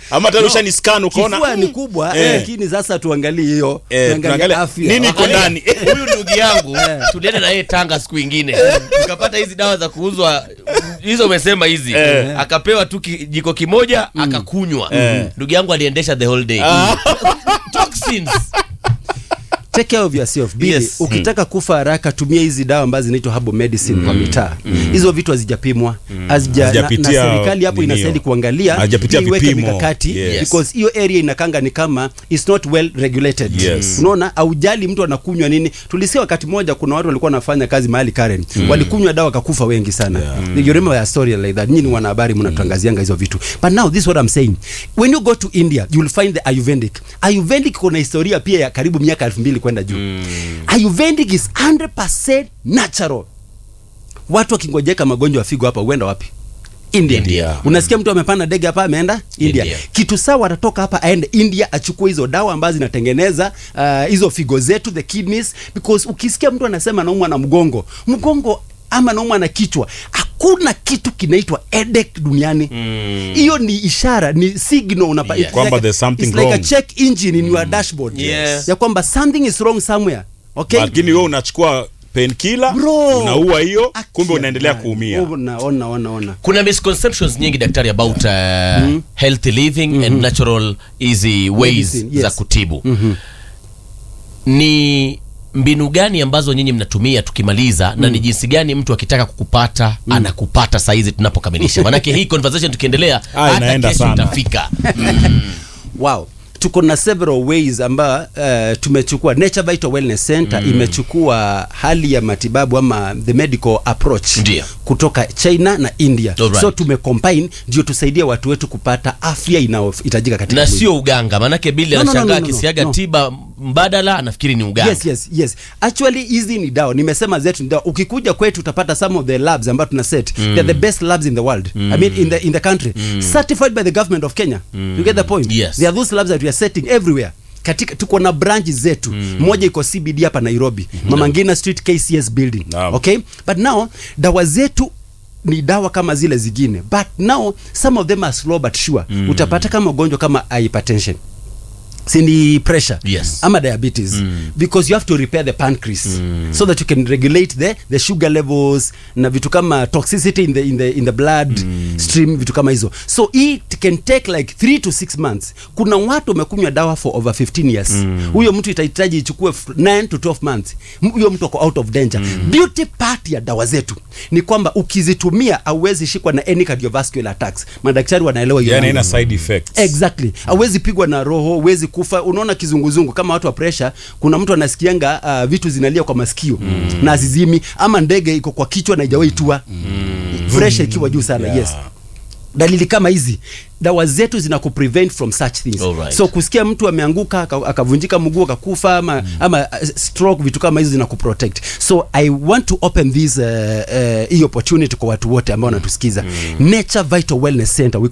ama tena ushani scan ukaona kifua ni mm, kubwa eh. lakini sasa tuangalie hiyo Eh, tuangalie tuangalie afya nini iko Angalia, ndani huyu ndugu yangu tulienda na yeye Tanga siku ingine tukapata hizi dawa za kuuzwa hizo umesema hizi Eh. akapewa tu ki- jiko kimoja akakunywa Eh. ndugu yangu aliendesha the whole day toxins take care of yourself Billy, Yes. ukitaka kufa haraka tumia hizi dawa ambazo zinaitwa herbal medicine kwa mitaa hizo vitu hazijapimwa hazija na, na Hazijapitia serikali hapo nini inastahili hiyo. kuangalia Hazijapitia ili iweke vipimo. mikakati Yes. because hiyo area inakanga ni kama it's not well regulated Yes. unaona aujali mtu anakunywa nini tulisikia wakati mmoja kuna watu walikuwa wanafanya kazi mahali Karen walikunywa dawa wakakufa wengi sana you remember a story like that nyinyi ni wanahabari mnatuangazianga hizo vitu but now this is what I'm saying when you go to India you will find the Ayurvedic Ayurvedic kuna historia pia ya karibu miaka 2000 kwenda juu Ayurvedic is 100% natural watu wakingojeka magonjwa ya figo hapa huenda wapi India. India. Unasikia mtu amepanda ndege hapa ameenda India. India. Kitu sawa atatoka hapa aende India achukue hizo dawa ambazo zinatengeneza uh, hizo figo zetu the kidneys because ukisikia mtu anasema anaumwa na mgongo, mgongo ama anaumwa na kichwa, hakuna kitu kinaitwa headache duniani. Hiyo ni ishara, ni signal unapa Yes. it's Kwamba like a- there's something it's like a wrong. check engine in your dashboard. Yes. Ya kwamba something is wrong somewhere. Okay? lakini wewe unachukua painkiller Bro. unaua hiyo Aki kumbe ya unaendelea nani. kuumia Ona, ona, ona, ona. kuna misconceptions nyingi daktari about uh, healthy living and natural easy ways Medicine, yes. za kutibu ni mbinu gani ambazo nyinyi mnatumia tukimaliza na ni jinsi gani mtu akitaka kukupata anakupata saizi tunapokamilisha manake hii conversation tukiendelea Ah, hata inaenda kesho sana. itafika wow tuko na several ways amba uh, tumechukua Nature Vital Wellness Center imechukua hali ya matibabu ama the medical approach Ndio. kutoka China na India Alright. so tumecombine ndio tusaidie watu wetu kupata afya inayohitajika katika na mwili. sio uganga manake bili No, no, no, anashangaa no, no, no. akisiaga No. tiba mbadala anafikiri ni uganga Yes, yes, yes. Actually hizi ni dawa. Nimesema zetu ni dawa. Ukikuja kwetu utapata some of the labs ambazo tuna set. They're the best labs in the world. I mean in the in the country. Certified by the government of Kenya. You get the point? Yes. There are those labs that we are setting everywhere. Katika tuko na branch zetu. Moja iko CBD hapa Nairobi. Mama Ngina Street KCS building. Naam. Okay? But now dawa zetu ni dawa kama zile zingine but now some of them are slow but sure utapata kama ugonjwa kama hypertension si ni pressure Yes. ama diabetes because you have to repair the pancreas so that you can regulate the, the sugar levels na vitu kama toxicity in the, in the, in the blood stream vitu kama hizo so it can take like 3 to 6 months kuna watu wamekunywa dawa for over 15 years huyo mtu itahitaji ichukue f- 9 to 12 months M- huyo mtu ako out of danger beauty part ya dawa zetu ni kwamba ukizitumia auwezi shikwa na any cardiovascular attacks madaktari wanaelewa hiyo yani mambo. ina side effects Exactly. Hawezi pigwa na roho, huwezi kufa. Unaona kizunguzungu kama watu wa pressure, kuna mtu anasikianga uh, vitu zinalia kwa masikio na azizimi, ama ndege iko kwa kichwa na haijawahi tua pressure ikiwa juu sana. Yeah. Yes. Dalili kama hizi dawa zetu zina kuprevent from such things. Alright. So kusikia mtu ameanguka aka- akavunjika mguu akakufa ama, ama uh, stroke vitu kama hizi zina kuprotect. So I want to open this uh, uh, hii opportunity kwa watu wote ambao wanatusikiza. Nature Vital Wellness Center we